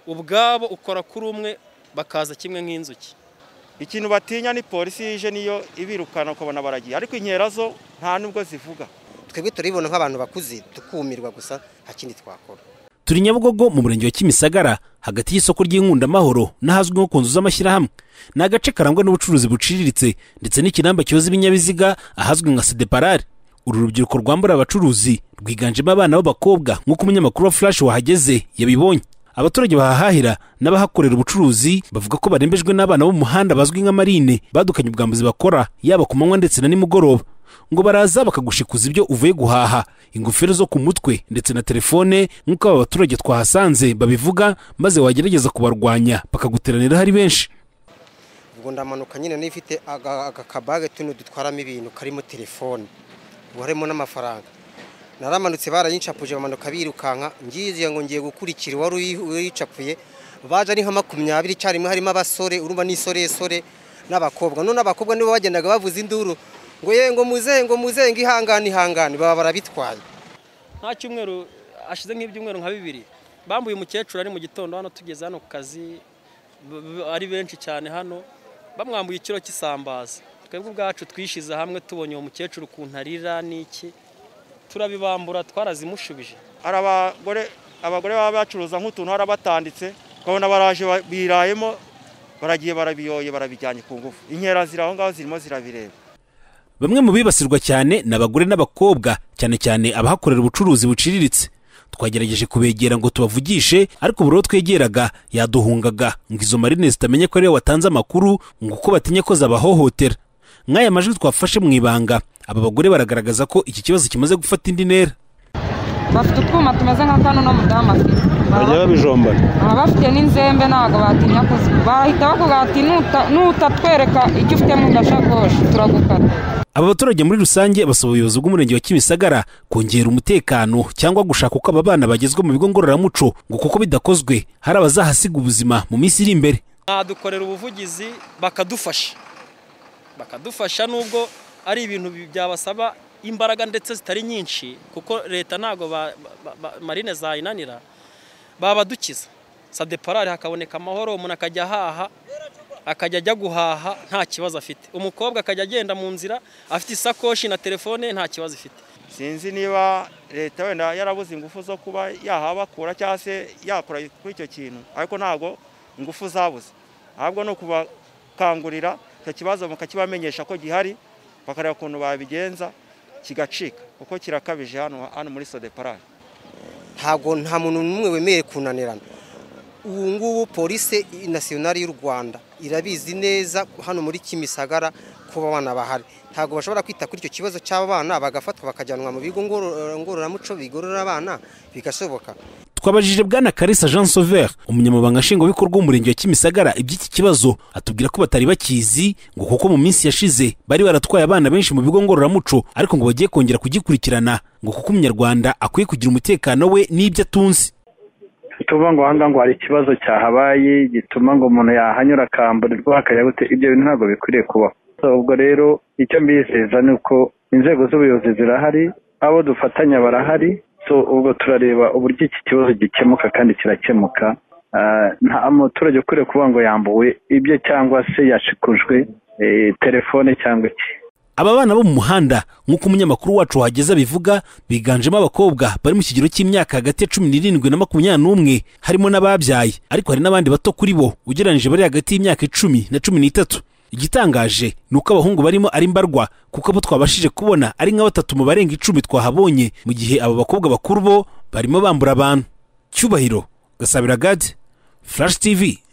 ubwabo ukora kuri umwe bakaza kimwe nk'inzuki ikintu batinya ni polisi yije niyo ibirukana ukabona baragiye ariko inkera zo nta n'ubwo zivuga twebwe turibona nk'abantu bakuze tukumirwa gusa nta kindi twakora turi nyabugogo mu murenge wa kimisagara hagati y'isoko ry'inkundamahoro n'ahazwi nko ku nzu z'amashyirahamwe ni agace karangwa n'ubucuruzi buciriritse ndetse n'ikinamba cyoza ibinyabiziga ahazwi nka sedeparare uru rubyiruko rwambura abacuruzi rwiganjemo abana b'abakobwa nk'uko umunyamakuru wa flash wahageze yabibonye abaturage bahahahira n'abahakorera ubucuruzi bavuga ko barembejwe n'abana bo mu muhanda bazwi nka marine badukanye ubwambuzi bakora yaba ku manywa ndetse na nimugoroba ngo baraza bakagushikuza ibyo uvuye guhaha ingofero zo ku mutwe ndetse na telefone nk'uko aba baturage twahasanze babivuga maze wagerageza kubarwanya bakaguteranira ari benshi ubwo ndamanuka nyine niba ifite aga- agakabage tuno dutwaramo ibintu karimo telefone ubu harimo n'amafaranga naramanutse barayinshapuje bamanuka birukanka ngiye ngo ngiye gukurikira uwari uyi- uyicapuye baje ari nka makumyabiri icyarimwe harimo abasore urumva n'isoresore n'abakobwa none abakobwa nibo bagendaga bavuza induru ngo ye ngo muze ngo muze ngo ihangane ihangane baba barabitwaye nta cyumweru ashize nk'ibyumweru nka bibiri bambuye umukecuru ari mu gitondo hano tugeze hano ku kazi b- b- ari benshi cyane hano bamwambuye ikiro cy'isambaza twebwe ubwacu twishize hamwe tubonye uwo mukecuru ukuntu arira n'iki turabibambura twarazimushubije hari abagore abagore baba bacuruza nk'utuntu harabatanditse ukabona baraje ba- birayemo baragiye barabiyoye barabijyanye ku ngufu inkera ziri aho ngaho zirimo zirabireba bamwe mu bibasirwa cyane ni abagore n'abakobwa cyane cyane abahakorera ubucuruzi buciriritse twagerageje kubegera ngo tubavugishe ariko buri uwo twegeraga yaduhungaga ngo izo marine zitamenye ko ariwe watanze amakuru ngo uko batinye ko zabahohotera nk'aya majwi twafashe mu ibanga aba bagore baragaragaza ko iki kibazo kimaze gufata indi ntera bafite utwuma tumeze nka kano n'umudamu afite bajya babijombana bafite n'inzembe ntabwo batinya kuziba barahita bavuga bati "Nuta- nutatwereka icyo ufite mu gashakoshi turagukata aba baturage muri rusange basaba ubuyobozi bw'umurenge wa kimisagara kongera umutekano cyangwa gushaka uko aba bana bagezwa mu bigo ngororamuco ngo kuko bidakozwe hari abazahasiga ubuzima mu minsi iri imbere nadukorera ubuvugizi bakadufasha bakadufasha nubwo ari ibintu bi- byabasaba imbaraga ndetse zitari nyinshi kuko leta ntabwo ba- ba- ba- marine zayinanira babadukiza sadeparare hakaboneka amahoro umuntu akajya ahaha akajya ajya guhaha nta kibazo afite umukobwa akajya agenda mu nzira afite isakoshi na telefone nta kibazo ifite sinzi niba leta wenda yarabuze ingufu zo kuba yahabakura cyangwa se yakora kuri icyo kintu ariko ntabwo ingufu zabuze ahubwo ni ukubakangurira icyo kibazo mukakibamenyesha ko gihari bakareba ukuntu babigenza kigacika kuko kirakabije hano hano muri sodeparare ntabwo nta muntu n'umwe wemerewe kunanirana ubu ngubu polisi nasiyonari y'u rwanda irabizi neza hano muri kimisagara kuba abana bahari ntabwo bashobora kwita kuri icyo kibazo cy'abana bagafatwa bakajyanwa mu bigo ngorora- ngororamuco bigorora abana bigashoboka twabajije bwana karisa jean sauveur umunyamabanga nshingwabikorwa w'umurenge wa kimisagara iby'iki kibazo atubwira ko batari bakizi ngo kuko mu minsi yashize bari baratwaye abana benshi mu bigo ngororamuco ariko ngo bagiye kongera kugikurikirana ngo kuko umunyarwanda akwiye kugira umutekano we n'ibyo atunze tuba ngo ahangaha ngo hari ikibazo cyahabaye gituma ngo umuntu yahanyura akamburirwa hakajya gute ibyo bintu ntabwo bikwiriye kubaho So, ubwo rero icyo mbizeza ni uko inzego z'ubuyobozi zirahari abo dufatanya barahari so ubwo turareba uburyo iki kibazo gikemuka kandi kirakemuka Ah, nta muturage ukwiriye kuvuga ngo yambuwe ibye cyangwa se yashikujwe eh, telefone cyangwa iki aba bana bo mu muhanda nk'uko umunyamakuru wacu wahageze abivuga biganjemo abakobwa bari mu kigero cy'imyaka hagati ya cumi n'irindwi na makumyabiri n'umwe harimo n'ababyaye ariko hari n'abandi bato kuri bo ugereranyije bari hagati y'imyaka icumi na cumi n'itatu igitangaje ni uko abahungu barimo ari mbarwa kuko abo twabashije kubona ari nka batatu mu barenga icumi twahabonye mu gihe abo bakobwa bakuru bo barimo bambura abantu cyubahiro gasabira gade flash tv